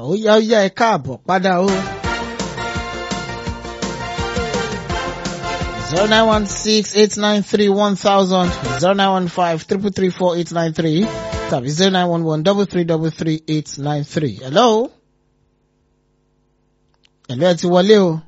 ó yá ó yá ẹ káàbọ̀ padà o. zero nine one six eight nine three one thousand zero nine one five triple three four eight nine three tàbí zero nine one one double three double three eight nine three. hello. hello ẹ ti wọlé o.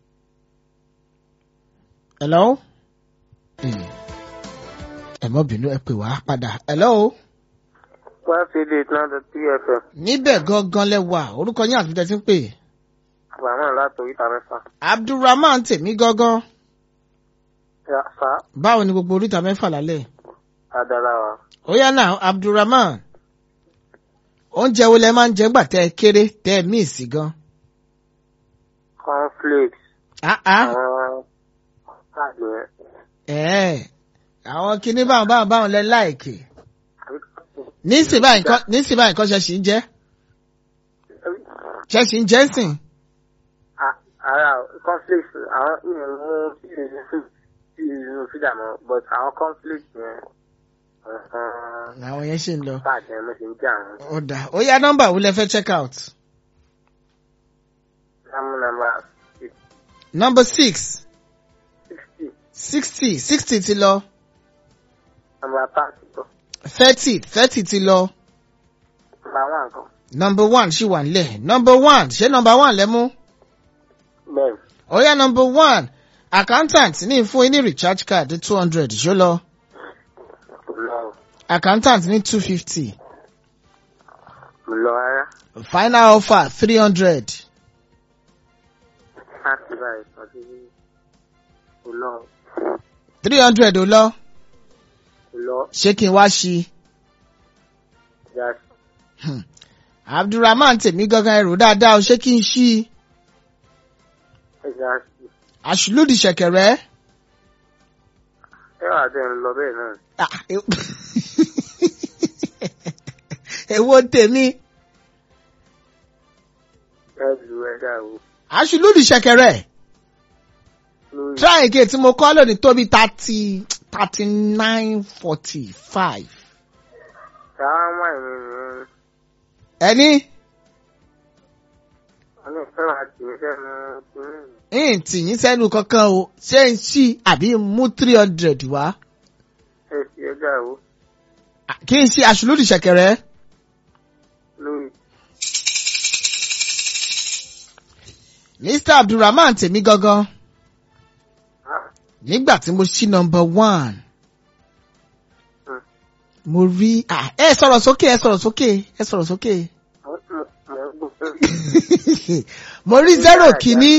hello. Hmm. ẹ mọ́ bínú ẹ pè wá padà. hello. one three eight nine dot three fm níbẹ̀ gangan lẹ wà orúkọ yín àti bí tẹ́ ti ń pè. àbámọ̀ láti oríta mẹ́fà. abdulrahman tèmi gangan Ya, fa báwo ni gbogbo oríta mẹ́fà lálẹ́. adara wa. ó yá náà abdulrahman oúnjẹ wo lẹ máa ń jẹ gbà tẹ́ ẹ kéré tẹ́ ẹ míìsì gan. cornflakes. Ah, ah. àwọn àgbẹ̀. ẹ̀ẹ́ àwọn kinní báwọn báwọn báwọn lẹ láìkì nísìnyí báyìí nǹkan nísìnyí báyìí nǹkan ṣe ṣì ń jẹ́ ṣe ṣì ń jẹ́ sìn. ara cornflakes àwọn ìyẹn mú sí ìlú fídà mọ́ but àwọn cornflakes yẹn àwọn yẹn ṣì ń lọ. bàjẹ́ mo sì ń jẹ àwọn. ó dà ó yá nọ́mbà wo lẹ fẹ́ check out. sámú nàmbà number six sixty sixty sixty ti lọ nàmbà thirty tó thirty thirty ti lọ nàmbà one kan. number one ṣì wà nílẹ̀ number one ṣé number one lẹ mú. bẹ́ẹ̀ ó yá number one accountant ní fún yín ní recharge card two hundred ṣó lọ kò lọ accountant ní two fifty kò lọ rárá final offer three hundred láti báyìí sọ sí kò lọ three hundred ó lọ kò lọ ṣé kí n wá ṣí just Hmm. abdulrahman tèmi gangan ẹrù dáadáa o ṣé kí n ṣí just àṣùlùdì ṣẹ̀kẹ̀rẹ̀ ẹ wà tẹ̀ ń lọ bẹ́ẹ̀ náà. Ah, e- èwo tèmi ẹ lu ẹ dà o àṣùlùdì ṣẹ̀kẹ̀rẹ̀ lórí try again tí mo kọ́ lónìí tóbi thirty thirty nine forty five táwọn ọmọ ẹ̀mí ni ẹni wọn ní fẹ́ràn àti ìfẹ́nu kúrú ń tì yín sẹ́nu kankan o ṣé ń ṣí àbí mú three hundred wá ẹ fi ẹ dà o Ah, kí n ṣe àṣùlùdì ṣẹ̀kẹ̀rẹ̀ lórí mr abdulrahman tèmi gangan ah nígbà tí mo ṣí number one Hmm. mo rí ah, ẹ sọ̀rọ̀ sókè ẹ sọ̀rọ̀ sókè ẹ sọ̀rọ̀ sókè mo mo mo ń gbọ́ mo rí zero kìíní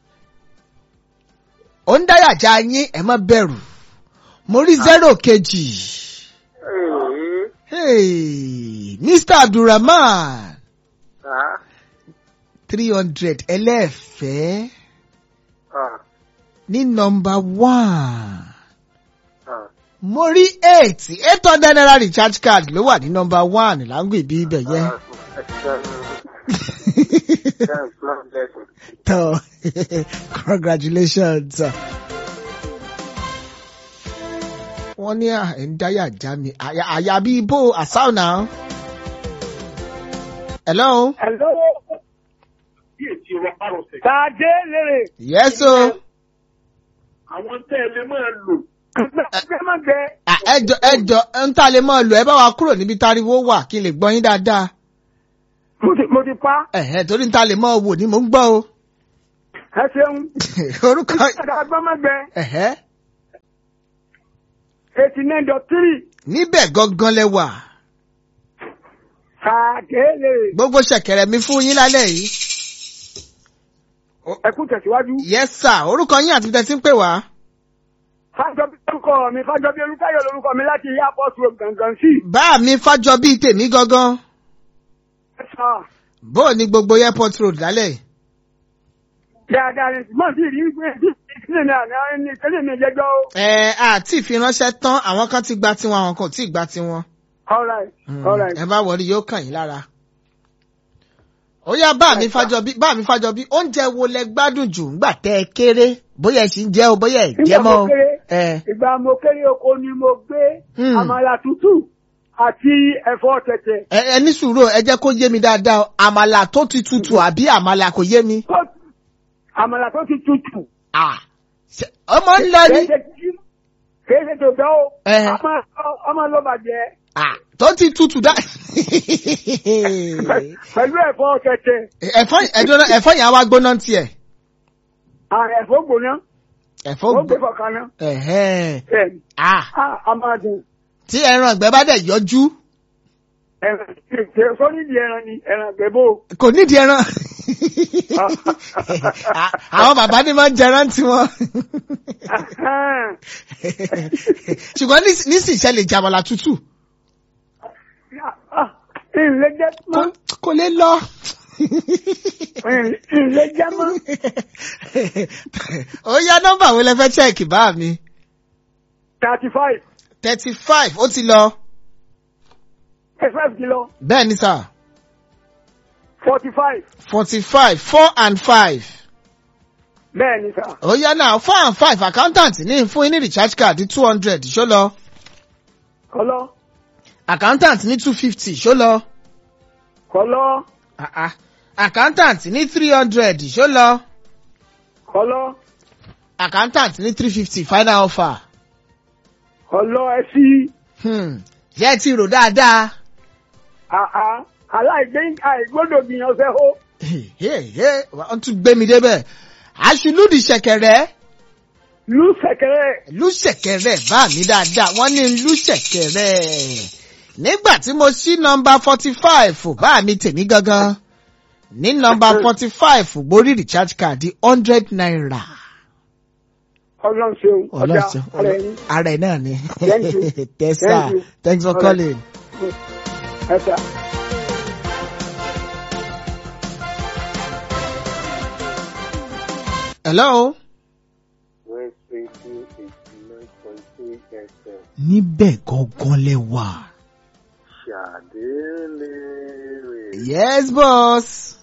ó ń dáyàjá yín ẹ má bẹ̀rù mo rí zero kejì ee hey, mr abdulrahman ah three hundred ẹlẹ́ẹ̀fẹ́ ah ní number one. ah mo rí eight eight hundred naira recharge card ló wà ní number one láǹgì bí ibẹ̀ yẹn. tó congratulations. wọ́n ní à ń dáyà já mi àyà àyà bí ibo àsáù náà. hello. Hello. Tàdé lèrè. yes o. àwọn tẹ́ ẹ lè máa lò Ẹgbẹ́ má gbẹ. Ah, ẹjọ ẹjọ ń tà lè mọ lò ẹ bá wa kúrò níbi táriwo wà kí n lè gbọ́ yín dáadáa. Mo ti mo ti pa. ẹ̀hẹ̀ torí ń tà lè mọ wò ni mò ń gbọ́ o. Ẹ ṣeun. orúkọ Ẹgbẹ́ má gbẹ. ẹ̀hẹ́ Eighty nine dot three. níbẹ̀ gangan lẹ wà. Tàdé lèrè. gbogbo ṣẹ̀kẹ̀rẹ̀ mi fún yín lálẹ́ yìí. Ẹ kú tẹ̀síwájú. yes sir orúkọ yín àti tẹ̀sí ń pè wá. Fájọbí lórúkọ mi Fájọbí Olúkáyọ̀ lórúkọ mi láti Airport Road gangan sí. bá mi fájọ bíi tèmi gangan. Ẹ sà. bó o ní gbogbo airport road lálẹ́ yìí. Dáadáa ni mọ̀ sí rí pé ìdílé mi àná ní ìtẹ́lẹ̀ mi jẹjọ́ o. ẹ àti ìfiránṣẹ́ tán àwọn kan ti gba tiwọn àwọn kan ò tí ì gba tiwọn. All right. Mm, All right. ẹ bá wọlé yóò kàn yín lára. ó yá bá mi fájọ bí bá mi fájọ bí oúnjẹ wo lẹ gbádùn jù ńgbà tẹ ẹ kéré bóyá ẹ sì ń jẹ o bóyá ẹ jẹ Nígbà mọ́ mo o. kéré, ẹ ìgbà mo kéré oko ni mo gbé Hmm. àmàlà tútù àti ẹ̀fọ́ tẹ̀tẹ̀. ẹ ẹ ní sùúrù ẹ jẹ́ kó yé mi dáadáa o. àmàlà tó ti tutù àbí àmàlà kò yé mi. Tó- àmàlà tó ti tutù. Ah, ṣe- ọmọ ń lọ ní. Kìí ṣe tí- kìí ṣe tó gbọ́ o. Ẹ. ọmọ ọmọ ló bàjẹ́. Ah, tó ti tutù dá. pẹ̀lú ẹ̀fọ́ tẹ̀tẹ̀. ẹ̀fọ́ ẹ̀dọ́nà ẹ̀fọ́ yẹn á wá gbóná tiẹ̀. à, ẹ̀fọ́ gbóná. ẹ̀fọ́ ó gbé gbó. fọkànná. Ẹ̀hẹ́n. bẹ́ẹ̀ni. Ah, Ah, a máa dùn. tí ẹran ìgbẹ́ bá dẹ̀ yọjú ẹran ṣe sórí ìdí ẹran ni ẹran gbẹ̀bó. kò nídìí ẹran. Ah, àwọn bàbá ní máa ń jẹran tiwọn. ṣùgbọ́n nísì- nísìnyí ṣe lè jàmàlà tútù. ìlẹ̀ jẹ́ mọ́. Kò- kò lè lọ. ìlẹ̀ jẹ́ mọ́. ó yá nọ́mbà wo lẹ fẹ́ chẹ́ẹ̀kì bá mi. thirty five. thirty five ó ti lọ. thirty five kilo. bẹ́ẹ̀ ni sà. forty five. forty five four and five. bẹ́ẹ̀ ni sà. ó yá náà four and five accountant ní fún yín ní recharge card two hundred ṣó lọ. kọ́lọ́ accountant ní two fifty ṣó lọ. kọ́lọ́ Ah, ah. accountant ní three hundred ṣó lọ. kọ́lọ́ accountant ní three fifty final offer. kọ́lọ́ ẹ sí. Hmm. ṣé ẹ ti rò dáadáa. àá aláìgbé àìgbọ́dọ̀ gbìyànjú ó. wọ́n tún gbé mi débẹ̀. aṣùlùdì ṣẹ̀kẹ̀rẹ̀ lù sẹ̀kẹ̀rẹ̀. lù ṣẹ̀kẹ̀rẹ̀ bá mi dáadáa wọ́n ní lù ṣẹ̀kẹ̀rẹ̀. nígbà tí mo ṣí nọmba forty five bá mi tèmi gangan ní nọmba forty five borí recharge card hundred naira. ọlọ́run ṣeun ọjà ọlọ́sẹ̀ ara ẹni. ara ẹ̀ náà ni. Thank you. yes Thank sir you. thanks for All right. calling. ẹ sà. hello. West Radio eighty nine point three FM. níbẹ̀ gangan lẹ wà. Ṣàdélé rè yes boss.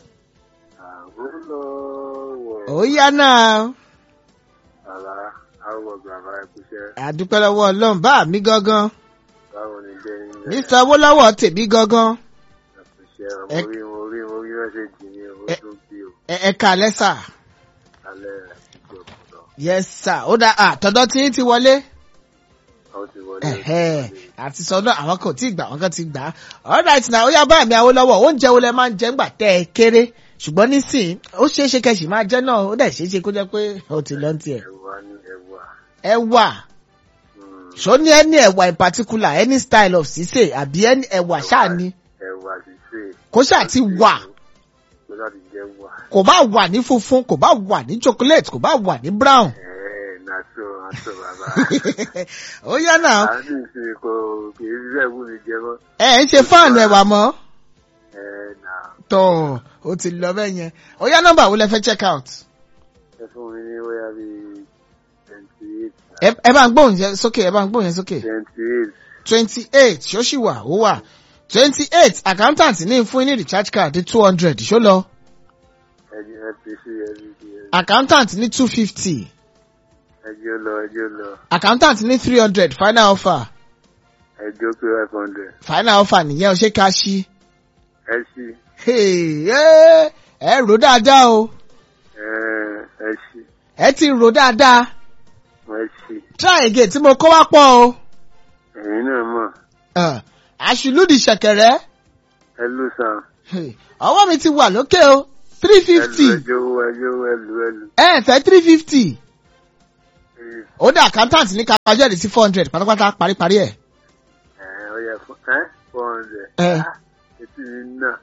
àwòlọ́wọ̀. ó yá náà. Àrà àwọ̀ bàbá ẹ̀kúṣẹ́. àdúpẹ́ lọ́wọ́ ọlọ́run bá mi gangan. Báwo ni jẹ́ yín? mr owólọ́wọ̀ tèmi gangan. Ẹ̀kúṣẹ́ Ẹ- mo rí mo rí mo rí mẹ́sẹ̀jì ní o Ẹ- tó bí o. ẹ ẹ kàlẹ́ sà. Alẹ́ ìjọba ọ̀dọ́. yes sir ó dá àtọ̀dọ̀ tí yín ti wọlé. Àwọn ti wọlé. Ẹ̀hẹ́, àti sọ́dọ̀ àwọn kan ò tí ì gbà wọ́n kan ti gbà á. alright na ó yá bá mi Awólọ́wọ̀ oúnjẹ wo lẹ máa ń jẹ ńgbà tẹ́ ẹ kéré ṣùgbọ́n nísìnyí ó ṣeé ṣe kẹ̀sì máa jẹ́ náà ó dẹ̀ ṣeé ṣe kó jẹ́ pé ó ti lọ́n tiẹ̀. Ẹ̀wà ní ẹ̀wà. ẹ̀wà Mm, ṣó ní ẹni ẹ̀wà in particular any style of sísè àbí ẹni ẹ̀wà ṣáà ni Ẹ̀wà ṣíṣe. kó ṣáà ti wà Kó ṣáà ti jẹ́ wà. kò bá wà ní funfun kò bá wà ní chocolate kò bá wà ní brown. Ẹ̀ẹ́ nàṣọ nàṣọ bàbá. ó yá náà Àánú ìsìn kò kì í ṣiṣẹ́ ìwú mi jẹ mọ́. ẹ ń ṣe fáànù ẹ̀wà mọ́. Ẹ̀ẹ́ nà tọ́ ó ti lọ bẹ́ẹ̀ yẹn ó yá nọ́mbà wo lẹ fẹ́ check out. ẹ fún mi ní wáyà bíi twenty eight. ẹ ẹ bá ń gbóhùn yẹn sókè ẹ bá ń gbóhùn yẹn sókè. Twenty eight. twenty eight ṣó ṣì wà ó wà twenty eight accountant ní fún yín ní recharge card two hundred ṣó lọ Ẹjọ́ ẹ fi sí ẹbí sí ẹbí. accountant ní two fifty Ẹjọ́ lọ ẹjọ́ lọ. accountant ní three hundred final offer Ẹjọ́ pé five hundred. final offer nìyẹn o ṣe ká ṣí. Ẹ ṣí. Hey, ẹ ẹ rò dáadáa o Ẹ̀ẹ́ ẹ ṣí. ẹ ti rò dáadáa Ẹ ṣí. try again tí mo kó wá pọ̀ o Ẹ̀yin náà mọ̀. Ah, àṣìlúdì ṣẹ̀kẹ̀rẹ̀ Ẹ lù sàn. Hey, ọwọ́ mi ti wà lókè o three Ẹ lù fifty ẹjọ́ owó ẹjọ́ owó ẹlù ẹlù. ẹ fẹ́ three fifty ó dá accountant ní ká pàjọ́ sí four hundred pátápátá paríparí ẹ̀. Ẹ̀ẹ́ ó yẹ fún ẹ́ four hundred. Ẹ. Ah, Etí mi náà.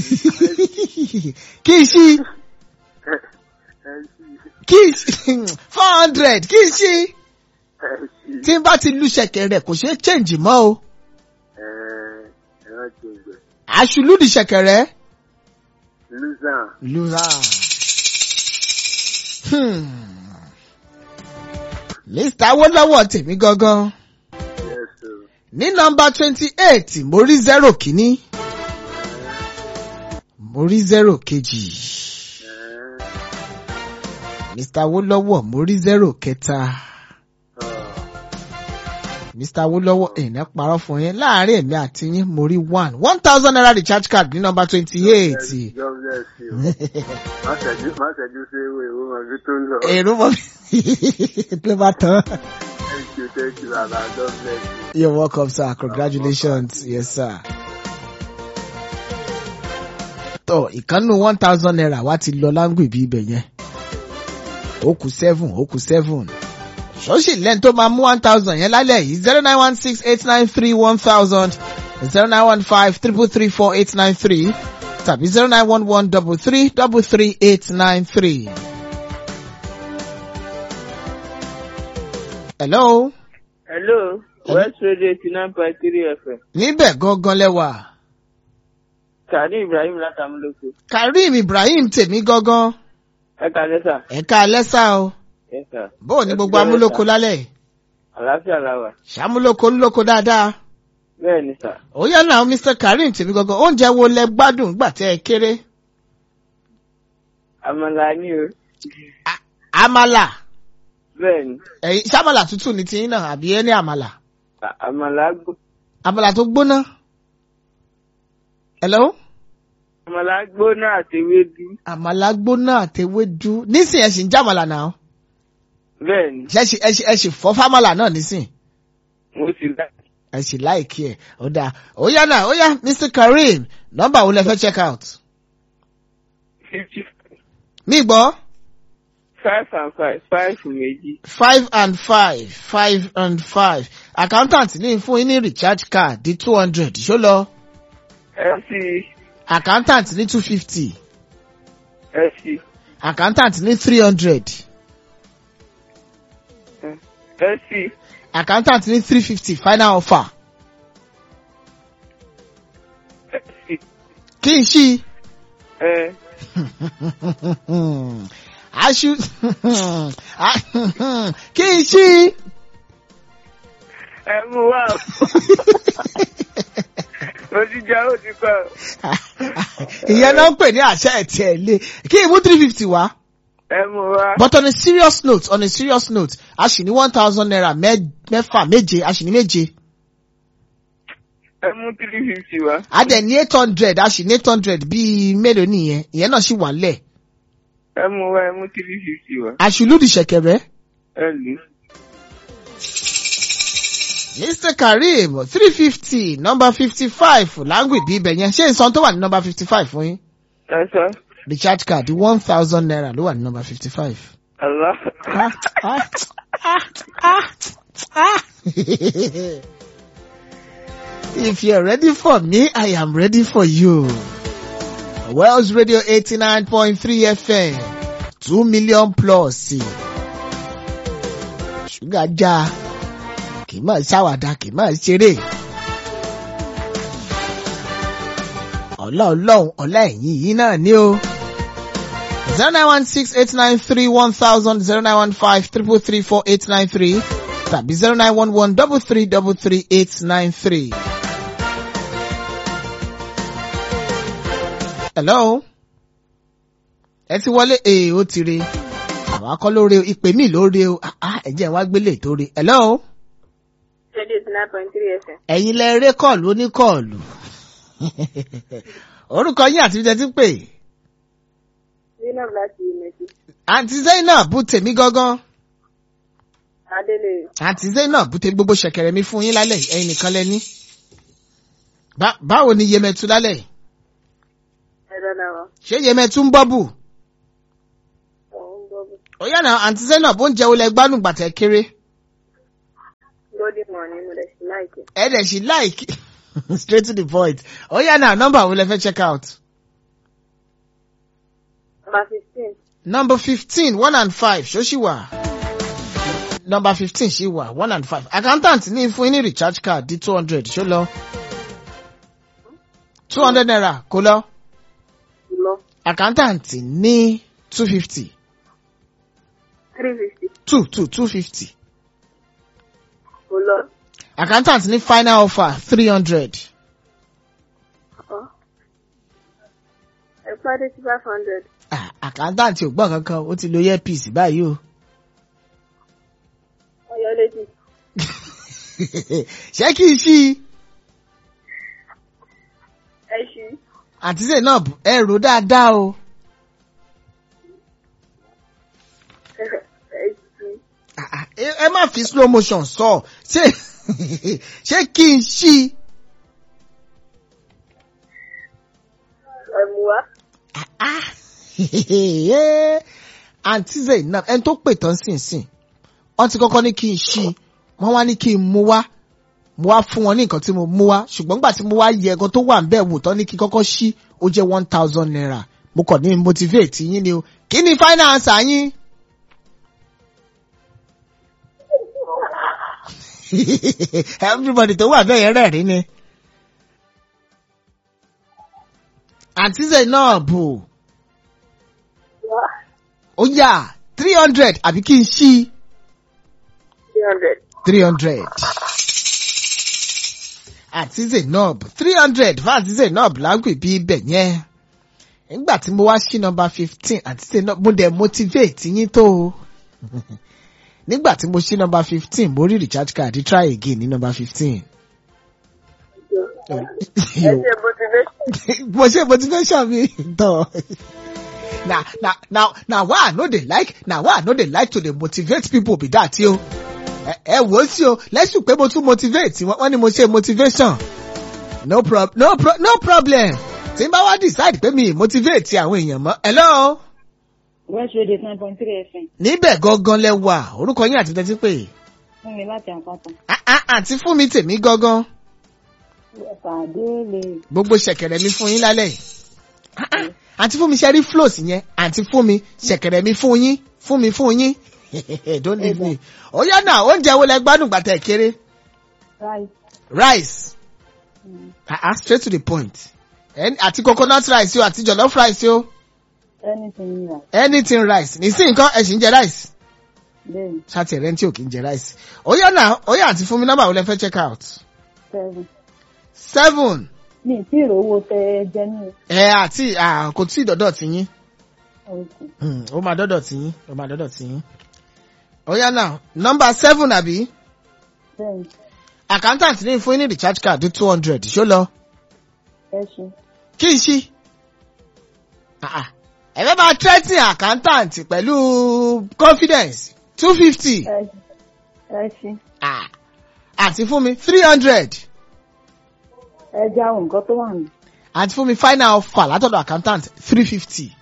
kí n ṣí Ẹ ẹ ṣí. kí n ṣí four hundred kí n ṣí Ẹ ṣí. tí n bá ti lu ṣẹ̀kẹ̀rẹ̀ kò ṣeé change mọ́ o Ẹ̀ẹ́ ẹ rántí ògbẹ́. àṣìlúdì ṣẹ̀kẹ̀rẹ̀. Lù sàn. Lura. Hmm. Mr. Awólọ́wọ̀ tèmi gangan. Yes o. Ní nọmba twenty eight, mo rí zero kìíní. Mo rí zero kejì. Ẹ̀ẹ́ Mr. Awólọ́wọ̀ mo rí zero kẹta. ọ̀. mr awolowo èèyàn parọ́ fún yín láàárín èmi àti yín mo rí one one thousand naira recharge card ní nọmba twenty eight. God bless you. Má ṣẹ́jú má ṣẹ́jú sí ìwé ìwé ọdún tó ń lọ. èrò mọ́ mi ló bá tán. Thank you, thank you, Baba. God bless you. You're welcome, sir. Congratulations. Yes, sir. Tọ́ ìkànnù one thousand naira wá ti lọ láǹgù ìbí ibẹ̀ yẹn. Ó kù seven, ó kù seven. Ṣọ́ọ̀ṣì lẹ́nu tó máa mú one thousand yẹn lálẹ́ yìí zero nine one six eight nine three one thousand zero nine one five triple three four eight nine three tàbí zero nine one one double three double three eight nine three. Hello. Hello, West Radio eighty nine point three FM. Níbẹ̀ gangan lẹ́wà. Kàní Ibrahim látàmúlòkè. Karim Ibrahim tèmi gangan. Ẹ kàlẹ́ sà. Ẹ̀ka alẹ́sà o. Ẹ sà. Bóò ní gbogbo amúlòkó lálẹ́ yìí? Àlàáfíà la wà. Ṣàmúlòkó ńlòkó dáadáa. Bẹ́ẹ̀ ni sà. Ó yẹ náà Mr Karim tèmi gangan. Oúnjẹ wo lẹ gbádùn gbà tẹ́ ẹ kéré? Àmàlà ni o. A- Àmàlà. Bẹ́ẹ̀ ni. Ẹ̀yin ṣàmàlà tútù ní tiyín náà àbí ẹ ní àmàlà? À- Àmàlà gbó. Àmàlà tó gbóná. Hello? Àmàlà gbóná àti ewédú. Àmàlà gbóná àtewédú. Nísìnyí ẹ sì ń jàmàlà náà. Bẹ́ẹ̀ ni. Ṣé ẹ sì- ẹ sì- ẹ sì fọ́ fámàlà náà nísìnyí? Mo sì lá. ẹ sì láìkí ẹ ó dáa ó yá náà ó yá mr kareem nọ́mbà wo lẹ fẹ́ check out. Fifty mi gbọ́ five and five five méjì. five and five five and five accountant ní fún yín ní recharge card di two hundred ṣó lọ Ẹ sì accountant ní two fifty ẹ sì accountant ní three hundred ẹ sì accountant ní three fifty final offer ẹ sì kí n ṣí ẹ aṣu kí n ṣí. ẹ mú wá o. Mo ti jẹ́ ó ti pẹ́ o. ìyẹn náà ń pè ní àṣà ẹ̀tì ẹ̀ lé kí n mú three fifty wá. Ẹ mú wá. but on a serious note on a serious note a sì ní one thousand naira mẹ́- mẹ́fà méje a sì ní méje Ẹ mú three fifty wá. a dẹ̀ ní eight hundred a sì ní eight hundred bíi mélòó nìyẹn ìyẹn náà sì wà lẹ̀ Ẹ mú wá ẹ mú three fifty wá. àṣìlúdì ṣẹ̀kẹ̀rẹ̀ Ẹ lù ú. mr kareem three fifty number fifty five láǹgùdì ibẹ̀ yẹn ṣé nǹkan tó wà ní number fifty five fún yín Ẹ sọ. recharge card one thousand naira ló wà ní number fifty five. Allah. Ah, ah, ah, ah, ah. If you're ready for me, I am ready for you. Wells Radio 89.3 FM. 2 million plus. Ṣúgà já. Kì í máa ṣàwàdà, kì í máa ṣeré. Ọlá ọlọ́run, ọlá ẹ̀yìn yìí náà ni o. 0916-893-1000, 0915-333-4893, tàbí 0911-333-893. Hello? Ẹ ti wọlé ee ó ti re. Àwọn akọ́ lóore o, ìpè mí lóore o, Ah, ah, ẹ̀jẹ̀ wá gbélé tó re. Hello? Radio eighty nine point three FM. Ẹ̀yin lẹ eré kọ́ọ̀lù oníkọ́ọ̀lù. Orúkọ yín àti ìjẹ́ ti pè. Zainab láti Ìmẹ̀sí. Àǹtí Zainab bú tèmi gangan. Adélè. Àǹtí Zainab bú tèmi gbogbo ṣẹ̀kẹ̀rẹ̀ mi fún yín lálẹ́ yìí, ẹ̀yin nìkan lẹ ní. Bá- Báwo ni Yemẹtu lálẹ́ yìí? Ẹ̀rọ náà wà. Ṣé Yemẹtu ń bọ́ bù? Òun gbọ́bù. Ó yànnà àǹtí Zainab oúnjẹ wo lẹ gbádùn gbàtẹ́ kéré? Golden morning mo lè ṣe láìpẹ́. Ẹ dẹ̀ ṣì láìkí. Straight to the point. Ó yànnà nọ́mbà wo lẹ fẹ́ check out? Number fifteen. Number fifteen one and five ṣó ṣì wà? Number fifteen ṣì wà one and five. Accountant ní fún yín ní recharge card di two hundred ṣó lọ? two hundred naira kó lọ? Lọ. Accountant ní two fifty Three fifty. two two two fifty. Kò lọ. Accountant ní final offer three hundred. Ọ̀. Ẹ pàdé sí five hundred. Accountant ò gbọ́ kankan ó ti lo earpiece báyìí o. Ọyọ létí. ṣé kí n ṣí i ẹ ṣí. àti zainab ẹ rò dáadáa o. ẹ ṣí. Ah, ah, ẹ ẹ má fi slow motion sọ ṣé ṣé kí n ṣí i. ẹ mú wá. Ah, ah. àǹtí zainab ẹni tó pè tán sínsìn wọ́n ti kọ́kọ́ ní kí n ṣí i wọ́n wá ní kí n mú wá mo wá fún wọn ní nǹkan tí mo mú wá ṣùgbọ́n nígbà tí mo wá yẹ ẹ̀gan tó wà ń bẹ̀ wò tán ní kí n kọ́kọ́ ṣí ó jẹ́ one thousand naira mo kàn ní motivate yín ni o kí ni final answer yín. everybody tó wà bẹ́ẹ̀ yẹn rẹ̀rín ni. àǹtí zainab ó yà three hundred àbí kí n ṣí three hundred. three hundred. àti zainab three hundred fún àti zainab lágbè bí ibẹ̀ yẹn. nígbà tí mo wá sí nọmba fifteen àti zainab mo dẹ̀ motivate yín tó o. nígbà tí mo sí nọmba fifteen mo rí recharge card try again ní nọmba fifteen. ẹ ṣe motivation. mo ṣe motivation mi tán. na na na na why i no dey like na why i no dey like to dey motivate people be that yo. ẹ ẹ wò ó sí o lẹ́sùn pé mo tún motivate wọ́n wọ́n ní mo ṣe motivation no prob no pro no problem tí n bá wá decide pé mi ì motivate àwọn èèyàn mọ́ hello West Radio nine point three FM níbẹ̀ gangan lẹ wà orúkọ yín àti tẹ́tí pé fún mi láti àpáta. Ah, ah, àǹtí fún mi tèmi gangan Pàdé lè gbogbo ṣẹ̀kẹ̀rẹ̀ mi fún yín lálẹ́ yìí Ah, ah, àǹtí fún mi ṣe rí flows yẹn àǹtí fún mi ṣẹ̀kẹ̀rẹ̀ mi fún yín fún mi fún yín don't leave me ó yá náà oúnjẹ wo lẹ gbádùn gbàtẹ kéré ráì. rice ah ah straight to the point Ẹni- àti coconut rice o àti jollof rice o Anything right. anything rice nísìnyí nǹkan ẹ sì ń jẹ rice Bẹ́ẹ̀ni ṣáàtì ẹ̀rẹ́ tí ò kì í jẹ rice ó yá náà ó yá àti fún mi nọ́mbà wo lẹ fẹ́ check out seven. seven Mi ì tí ì rówó tẹ ẹ jẹ ní ẹ àti ah, kò tí ì dọ́dọ̀ tí yín oṣù. Hmm, ó máa dọ́dọ̀ tí yín ó máa dọ́dọ̀ tí yín ó yá náà nọ́mbà seven àbí Bẹ́ẹ̀ni accountant ní fún yín ní recharge card two hundred ṣó lọ ẹ ṣe. kí n ṣí Ah, ah. ẹ fẹ́ máa threaten accountant pẹ̀lú confidence two fifty Ẹ ẹ ṣe. àti fún mi three hundred Ẹ já àwọn nǹkan tó wà ní. àti fún mi final offer látọ̀dọ̀ accountant three fifty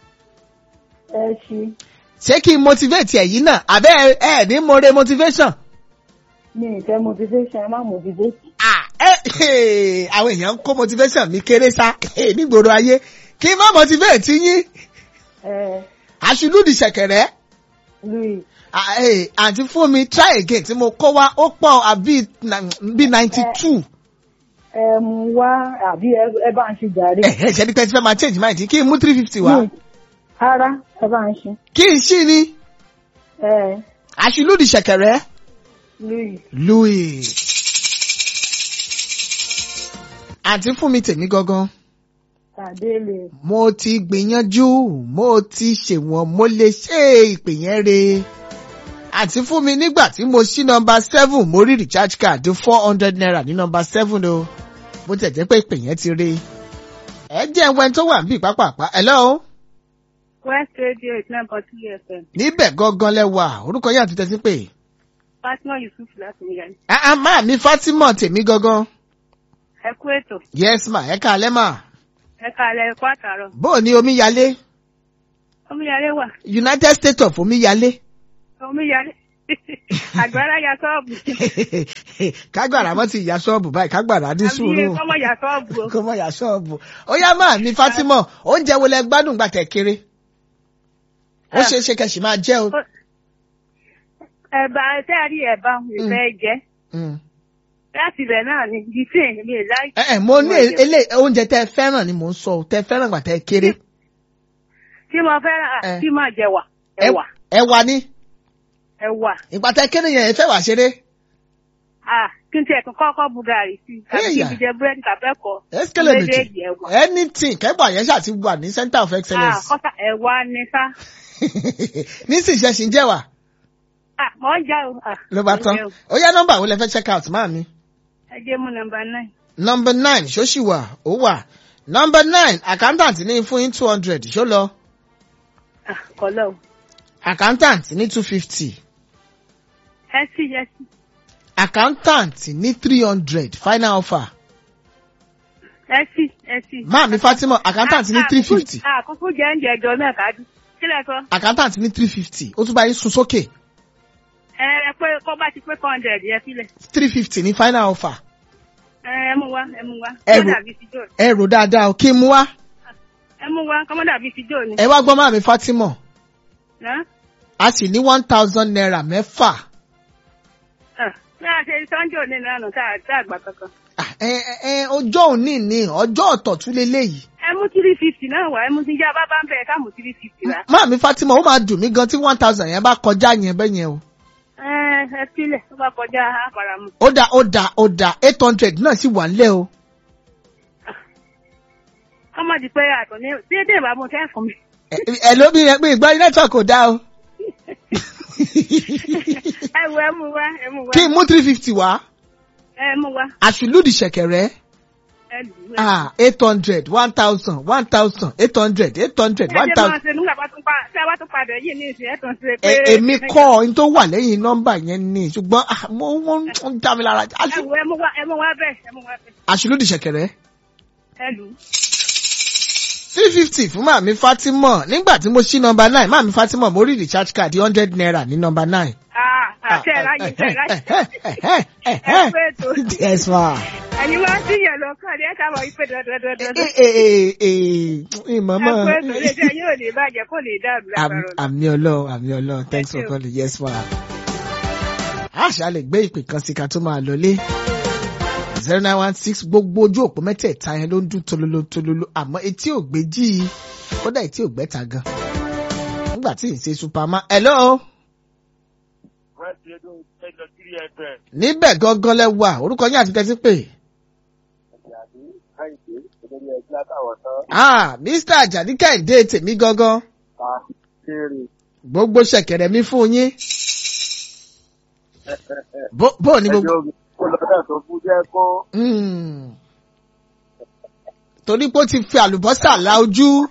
Ẹ ṣe. ṣé kí n motivate ẹ̀yin náà àbẹ́ ẹ ẹ ní mo re motivation. Mi ì fẹ́ motivation ẹ má motivate. Ah, eh, àwọn èèyàn ń kó motivation mi kéré sá nígboro ayé kí n má motivate yín Ẹ àṣìlúdì ṣẹ̀kẹ̀rẹ̀ Louis Ah, eh, àǹtí fún mi try again tí mo kó wá ó pọ̀ àbí bí ninety two ẹ mú wá àbí ẹ ẹ bá ń ṣe jàre. ṣe ni pé tí fẹ́ máa change mind kí n mú three fifty wá Mi- Rárá ẹ bá ń ṣe. kí n ṣí ni Ẹ àṣìlúdì ṣẹ̀kẹ̀rẹ̀ Louis louis àǹtí fún mi tèmi gangan. pàdé lè. mo ti gbìyànjú mo ti ṣèwọ̀n mo lè ṣe ìpè yẹn re. àti fún mi nígbà tí mo ṣí nọmba seven mo rí recharge card four hundred naira ní nọmba seven o bó tẹ̀ jẹ́ pé ìpè yẹn ti re. ẹ jẹ́ ẹwẹ́n tó wà níbí pápápá hello West Radio eight nine point three FM. níbẹ̀ gangan lẹ́wà orúkọ yẹn àti tẹ́sí pé. Fatima Yusuf láti Milan. àá máa mi Fatima tèmi gangan Ẹ kú ètò. yes ma ẹ káalẹ́ mà Ẹ kàlẹ̀ ẹ kú àtàrọ̀. bó o ní omíyalé Omíyalé wà. United States of omíyalé. Omíyalé. Àgbàrá ya sọ́ọ̀bù. kágbàrá mọ́ ti ìyá ṣọ́ọ̀bù báyìí kágbàrá ní Àbí sùúrù. kọ́mọ ya sọ́ọ̀bù o. kó mọ̀ yà ṣọ́ọ̀bù. ó yá máa ní Fátímọ̀ oúnjẹ wo lẹ gbádùn gbà tẹ̀ kéré. ó Ah. ṣeé ṣe kẹ̀sì máa jẹ́ o. Ẹ̀bà tẹ́ a rí ẹ̀bà ìfẹ́ jẹ́. Mm. Láti ibẹ̀ náà ni gífé mi ì láì. ẹ ẹ mo ní ilé oúnjẹ tẹ fẹ́ràn ni mò ń sọ o tẹ fẹ́ràn gbà tẹ kéré. Tí mo fẹ́ràn Eh. tí máa jẹ wà. Ẹ- Ẹ̀wà. ẹ̀wà ni Ẹ̀wà. ìgbà tẹ kéré yẹn ẹ fẹ́ wà ṣeré. Ah, kí n tiẹ̀ tún kọ́kọ́ bu gàrí sí i. Tàbí kí n Ẹ̀yà. fi jẹ búrẹ́dì kàfẹ́kọ̀ọ́. ẹ́sìkẹ́lẹ̀ méjì Méjèèjì ẹ̀wà. anything kẹ́gbà yẹn ṣáà ti wà ní center of Ah, excellence. kọ́sà ẹ̀wà ni sá. nísìnyí ṣe ṣì ń jẹ́ wà Ah, mọ̀ ń já o. Ah, ló bá mò ń tán. jẹ o. ó yá nọ́mbà wo lẹ fẹ́ check out máa mi. ẹ jẹ́ mú nọmba nine. number nine ṣó ṣì wà ó wà number nine accountant ní fún yín two hundred ṣó lọ Ah, kọ́lọ́ o. accountant ní two fifty ẹ sí ẹ sí. accountant ní three hundred final offer ẹ sí ẹ sí. máàmí fatima accountant ní three fifty àkókò jẹ́ ń jẹjọ náà kájú. kílẹ̀ sọ. accountant ní three fifty ó tún bá yín sun sókè ẹ ẹ pé kọ́ bá ti pé four hundred yẹ sílẹ̀. three fifty ní final offer ẹ ẹ mú wá ẹ mú wá. Ẹ rò- kọ́mọ́dà bíi ti jò ní. ẹ rò dáadáa o kí n mú wá ẹ mú wá kọ́mọ́dà bíi ti jò ní. ẹ wá gbọ́ máàmí fatima Ná? a sì ní one thousand naira mẹ́fà Ah, bí a ṣe sọ́njò ní ìlànà tá a tá a gbà kankan. Ah, ẹ ẹ ẹ ọjọ́ òní ni ọjọ́ ọ̀tọ̀ tún leléyìí ẹ mú three fifty náà wá ẹ mú tí ìjà bá bá ń bẹ̀ ká mú three fifty wá. máàmí fatima ó máa dùn mí gan tí one thousand yẹn bá kọjá yẹn bẹ́ẹ̀ yẹn o. ẹ ẹ sílẹ̀ tó bá kọjá àpàràmù. ó dà ó dà ó dà eight hundred náà sì wà nílẹ̀ o. ọmọ di pé àtọ̀ ní déédéé ìbá mo fẹ́ fún mi. ẹ ẹ ló bí yẹn pé ìgbọ́ network kò dá o. ẹ wo ẹ mú wá ẹ mú wá kí n mú three fifty wá ẹ mú wá àṣìlúdì ṣẹ̀kẹ̀rẹ̀ ẹ lù ú. ah eight hundred one thousand one thousand eight hundred eight hundred one ẹ jẹ́ máa thousand. ṣe nígbà bá tún pa tí a bá tún padà yìí ní ìsìn ẹ̀ tó ń ṣe pé. ẹ èmi kọ́ ọ ní tó wà lẹ́yìn nọ́mbà yẹn ni ṣùgbọ́n ah, mo wọ́n ń dá mi lára ẹ wo ẹ mú wá ẹ mú wá bẹ́ẹ̀ ẹ mú wá bẹ́ẹ̀ àṣìlúdì ṣẹ̀kẹ̀rẹ̀ ẹ lù ú. three fifty fún màmí fatima nígbà tí mo ṣí nọ́mbà nine màmí fatima mo rí recharge card hundred naira ní nọ́mbà nine. Ah, àṣẹ ráyè ṣe ráyè. Ẹ pé ètò. yes ma. ẹ̀yin wá sí yẹn lọ kàn ní ẹ̀ka mọ̀ ìpè dandandandan. Eh, eh, eh, eh, eh, ẹ mama. pé ètò ilé iṣẹ́ yóò lè bàjẹ́ kó lè dàrú Am- lágbára ọ̀la. àmì ọlọ́run àmì ọlọ́run thanks for you. calling yes ma. àṣà lè gbé ìpè kan sí ká tó máa lọlé zero nine one six gbogbo ojú òpó mẹ́tẹ̀ẹ̀ta yẹn ló ń dún tololo tololo àmọ́ etí ò gbé jí i kódà etí ò gbẹ́ta gan. nígbà tí ì ṣe superman hello wọ́n ti ẹjọ́ ẹjọ́ kiri ẹgbẹ́ níbẹ̀ gangan lẹ wà orúkọ yín àti tẹ́tí pè. ìyàdí káyìdé olórí ẹgbẹ́ látàwọn tán ah mr ajani kẹ́hìndé tèmi gangan ká kéré gbogbo ṣẹ̀kẹ̀rẹ̀ mi fún yín. bó bó ni gbogbo. ẹjọ́ kó lọ́dọ̀ tó kú jẹ́ kó Mm. torí pé ó ti fi àlùbọ́sà la ojú.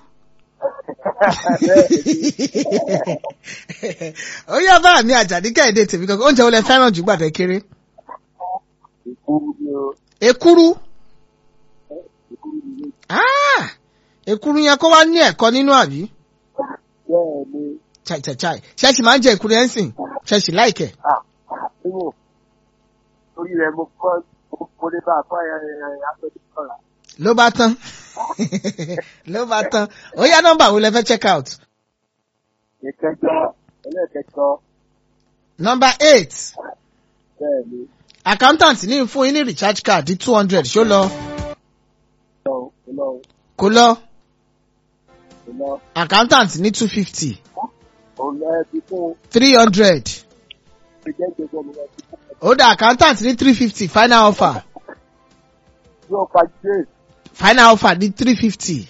ó yá bá mi àjàdí kẹ́hìndé tèmi kankan oúnjẹ wo lẹ fẹ́ràn jù gbàdé kéré. ìkúrú ni o èkúrú ìkúrú ni o Ah! èkúrú yẹn kó wá ní ẹ̀kọ́ nínú àbí. bẹ́ẹ̀ ni chai chai chai ṣẹ́ẹ̀ṣì máa ń jẹ èkúrú yẹn sìn ṣẹ́ẹ̀ṣì láìkẹ̀. nínú orí rẹ̀ mo kọ́ mo lè bá a kọ́ ẹ̀ ẹ̀ àpẹẹrẹ kọ́ra ló bá tán ló bá tán ó yá nọ́mbà wo lẹ fẹ́ check out. ìkẹjọ ẹlẹ́ẹ̀kẹjọ nọ́mbà eight bẹ́ẹ̀ ni accountant ní fún yín ní recharge card two hundred ṣó lọ lọ́wọ́ lọ́wọ́ kó lọ lọ́wọ́ accountant ní two fifty òun lọ́ọ́ ti fún three hundred ìjẹ́ ìjẹ́jọ́ mi lọ́ọ́ ti fún ó dá accountant ní three fifty final offer yóò pa jẹ́ final offer ní three fifty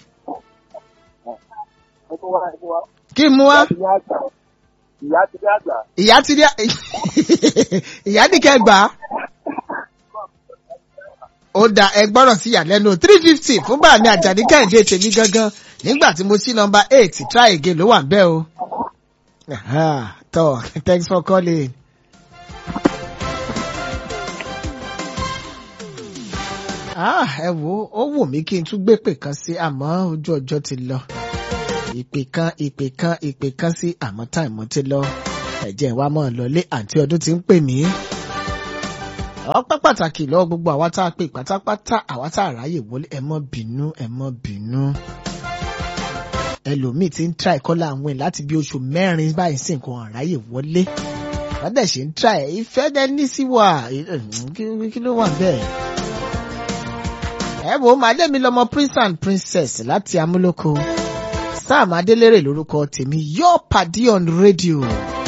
ẹ̀kọ́ wá ẹ̀kọ́ wá kí n mú wá ìyá ti ní àgbà ìyá ti ní àgbà ìyá ti dé ìyá nìkẹ́ gbà á ó dá ẹ gbọ́rọ̀ sí ìyàlẹ́nu three fifty fún bàmí àjàní kẹ́hìndé tèmi gangan nígbà tí mo sí nọmba eight try again ló wà ń bẹ́ o. Aha, tọ́ thanks for calling. Ah, ẹ wo ó wù mí kí n tún gbé pè kan sí àmọ́ ojú ọjọ́ ti lọ ìpè kan ìpè kan ìpè kan sí àmọ́ táìmù ti lọ ẹ̀jẹ̀ wa mọ̀ lọlé àǹtí ọdún ti ń pè mí. ọpẹ́ pàtàkì lọ́wọ́ gbogbo àwa tá a pè pátápátá àwa tá a ráyè wọlé ẹ mọ́ bínú ẹ mọ́ bínú. ẹlòmíì ti ń tra ìkọ́lá àwọn ẹ̀ láti bí oṣù mẹ́rin báyìí sí nǹkan àráyè wọlé. wọ́n dẹ̀ ṣe ń tra ẹ̀ ìfẹ́ dẹ́ ní sí wà kí ló wà bẹ́ẹ̀. ẹ wo màdé mi lọmọ prince and princess láti amúlòkó sam adélèrè lórúkọ tèmi yóò pàdé on rédíò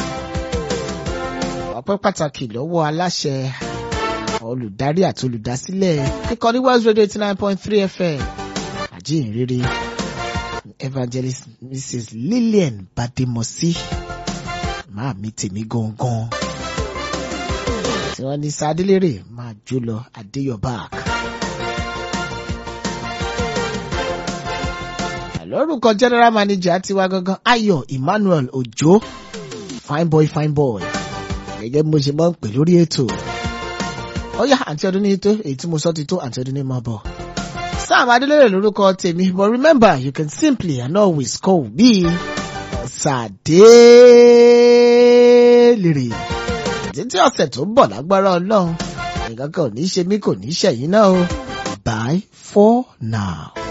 ọpẹ́ pàtàkì lọ́wọ́ aláṣẹ olùdarí àti olùdásílẹ̀ ìkànnì west radio eighty nine point three fm àjíǹrere evangelist mrs lillian bademosi máa mi tèmi gangan tí wọ́n ní sadélérè máa jó lọ adéyọ̀bák. lórúkọ general manager tiwa gangan ayọ̀ emmanuel ojo fine boy fine boy gẹ́gẹ́ bí mo ṣe máa ń pè lórí ètò ọyá àǹtí ọdún ní tó èyí tí mo sọ ti tó àǹtí ọdún ní máa bọ̀. sam adélèrè lórúkọ tèmi but remember you can simply and always call me sàdélèrè títí ọ̀sẹ̀ tó ń bọ̀ lágbára ọlọ́run nǹkan kan ò ní ṣe mí kò ní ṣẹ̀yìn náà o bye for now.